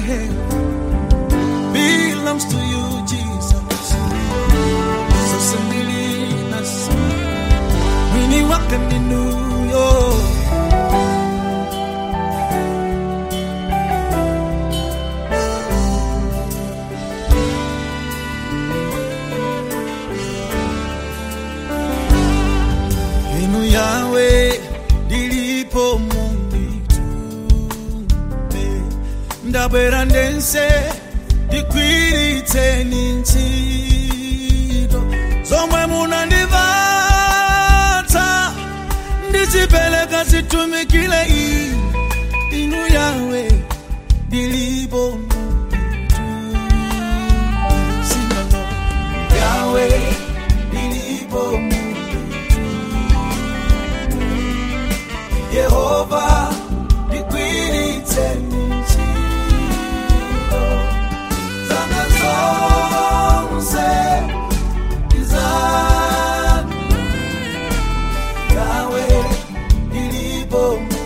have belongs to you, Jesus. Sasa nilinasa mwini wake ninuyo inu yawe ndilipo munditume ndabwera ndense ndikwiritseni ntchito zomwe munandivatsa ndizipereka zitumikire inu inu yawe ndilipo munditume yawe ndilipo Yehova ndikwiritseni ntchito zanga zonse izanu yawe ndilipo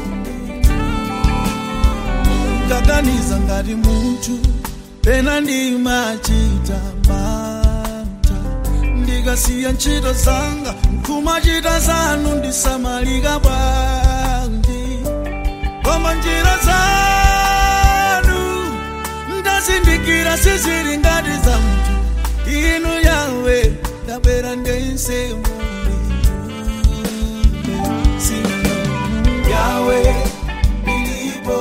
ngaganiza ngati munthu pena ndimachita mantha ndikasiya ntchito zanga nkumachita zanu ndisamalika bwanji koma njira zanu ndazindikira sizili ngati za munthu inu yawe ndabwera ndense Yawe, ndilipo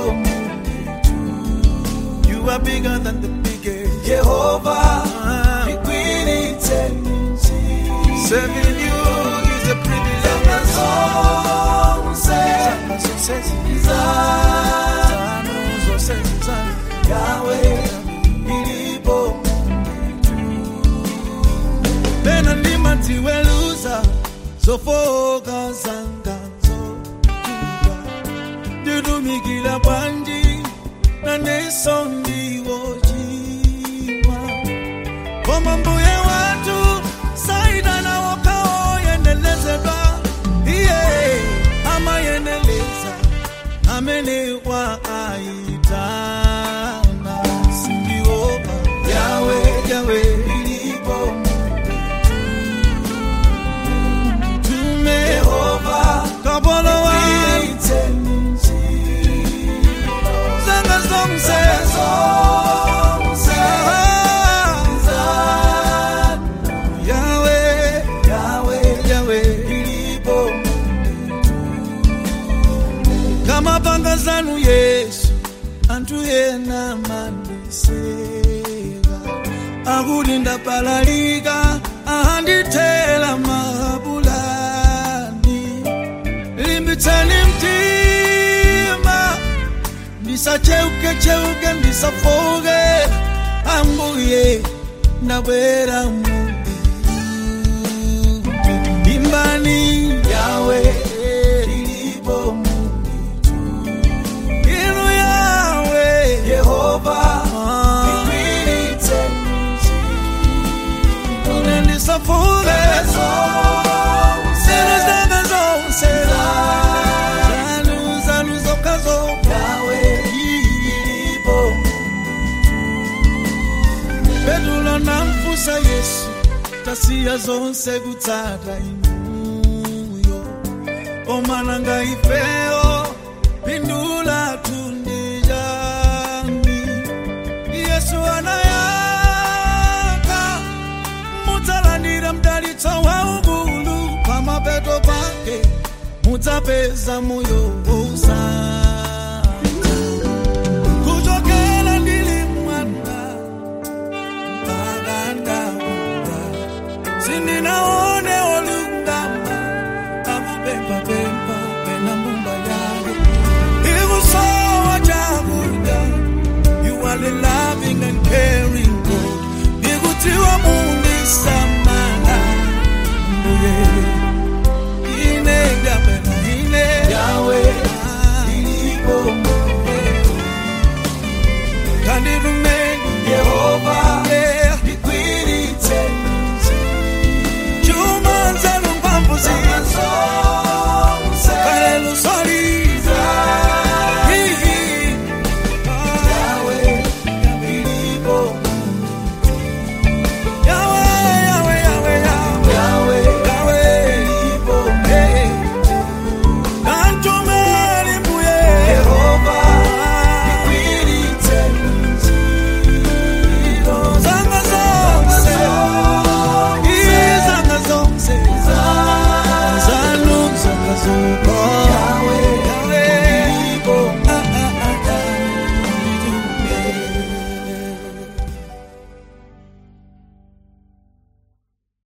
You are bigger than the biggest. Jehovah, nikwiritseni ntchito. Serving you is a privilege. Zanga zonse zanu, zonse zanu. Yahweh, ndilipo pena ndimadziweluza zofoka zanga zotuka nditumikira bwanji naneso ndiwochima koma mbuye watu saidana wokawoyendelezedwa iye amayeneleza amene wa aitana sindiopa yawe yawe ilipo tume Yehova kapolo wa zanga zonse yawe yawe yawe ilipo kama panga zanu yesu anthu ena mandiseka akuti ndapalalika ahandithela mahabulani limbitsani mtima ndisacheuke-cheuke ndisafoke ambuye ndabwera mu imbani yawe ilipo inu yawe yehova une ndisafoke zinu zanga zonse zanu zanu zokazo petulo namfusa yesu tasiya zonse kutsata inuyo omananga ifeyo pindula tundijani yesu anayaka mudzalandira mdalitso waukulu pamapeto pake mudzapeza moyo wosatha kuchokera ndili mwana mpaka ndakula sindinaone olungama akupempapempa pena mbumba yake ikusowa chakudya you are the loving and caring God ikutiwa mundisamala mbuye